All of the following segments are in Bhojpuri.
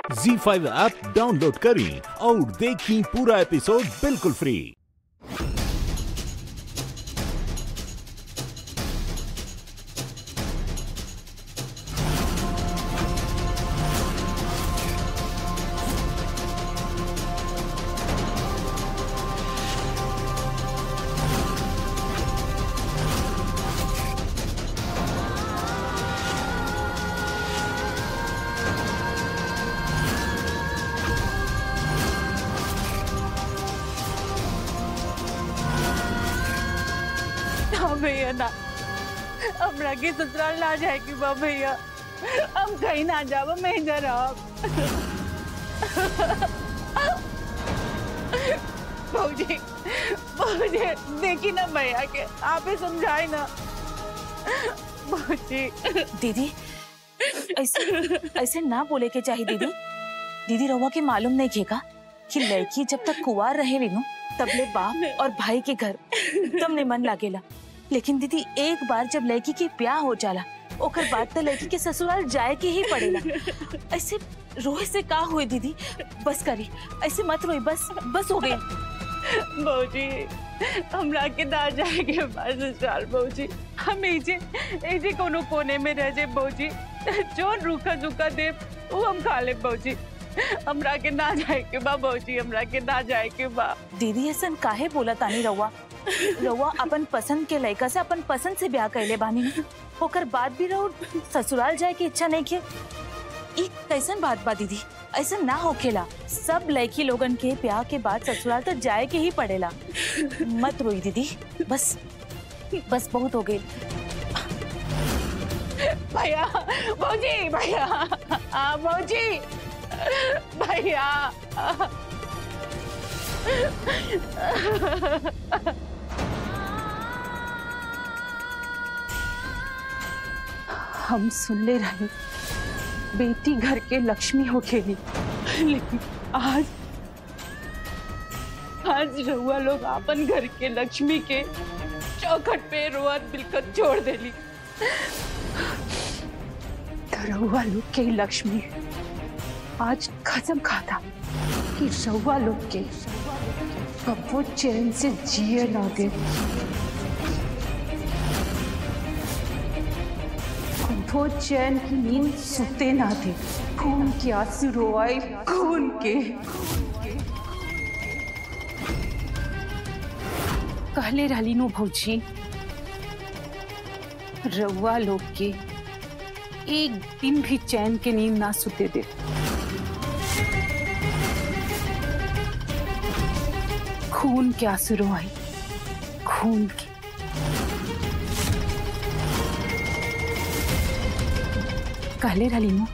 जी फाइव ऐप डाउनलोड करें और देखें पूरा एपिसोड बिल्कुल फ्री हाँ भैया ना हमरा के ससुराल ना जाए कि बा भैया हम कहीं ना जाब मैं इधर रहब भौजी भौजी देखी ना भैया के आप ही समझाए ना भौजी दीदी ऐसे ऐसे ना बोले के चाहिए दीदी दीदी रहुआ के मालूम नहीं खेगा कि लड़की जब तक कुंवार रहे नु तबले बाप और भाई के घर एकदम ने मन लागेला लेकिन दीदी एक बार जब लड़की के ब्याह हो जाला ओकर बाद तो लड़की के ससुराल जाए के ही पड़ेला ऐसे रोए से का हुए दीदी बस करी ऐसे मत रोई बस बस हो गई भौजी हमरा के ना जाए के पास ससुराल भौजी हम एजे एजे कोनो कोने में रह जाए भौजी जो रूखा झुका दे वो हम खा ले भौजी हमरा के ना जाए के बा भौजी हमरा के ना जाए के बा दीदी ऐसा काहे बोला तानी रहुआ रहुआ अपन पसंद के लड़का से अपन पसंद से ब्याह कैले बानी न। ओकर बाद भी रहो ससुराल जाए की इच्छा नहीं के ई कैसन बात बा दीदी ऐसा ना होखेला सब लड़की लोगन के ब्याह के बाद ससुराल तो जाए के ही पड़ेला मत रोई दीदी बस बस बहुत हो गई भैया भौजी भैया आ, भौजी भैया हम सुन ले रहे बेटी घर के लक्ष्मी हो खेली लेकिन आज आज रहुआ लोग अपन घर के लक्ष्मी के चौखट पे रोअत बिलकत छोड़ देली तो रहुआ लोग के लक्ष्मी आज कसम खाता कि रहुआ लोग के कबो चैन से जिए ना दे कबो चैन की नींद सुते ना दे खून के आंसू रोआए खून के कहले रहली नो भौजी रउआ लोग के एक दिन भी चैन के नींद ना सुते दे खून के आंसू रोआई खून के कहले रहली नो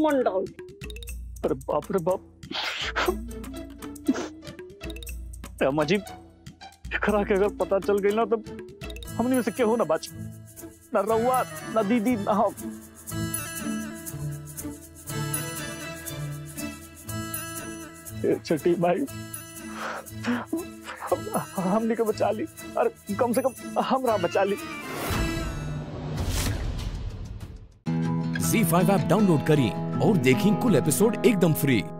मंडल अरे बाप रे बाप अम्मा जी एकरा के अगर पता चल गई ना तो हमनी में से केहू ना बच ना रउआ ना दीदी ना हम ए, छठी भाई हम- हमनी के बचा ली अरे कम से कम हमरा बचा ली झी फाइव ऐप डाउनलोड करें और देखें कुल एपिसोड एकदम फ्री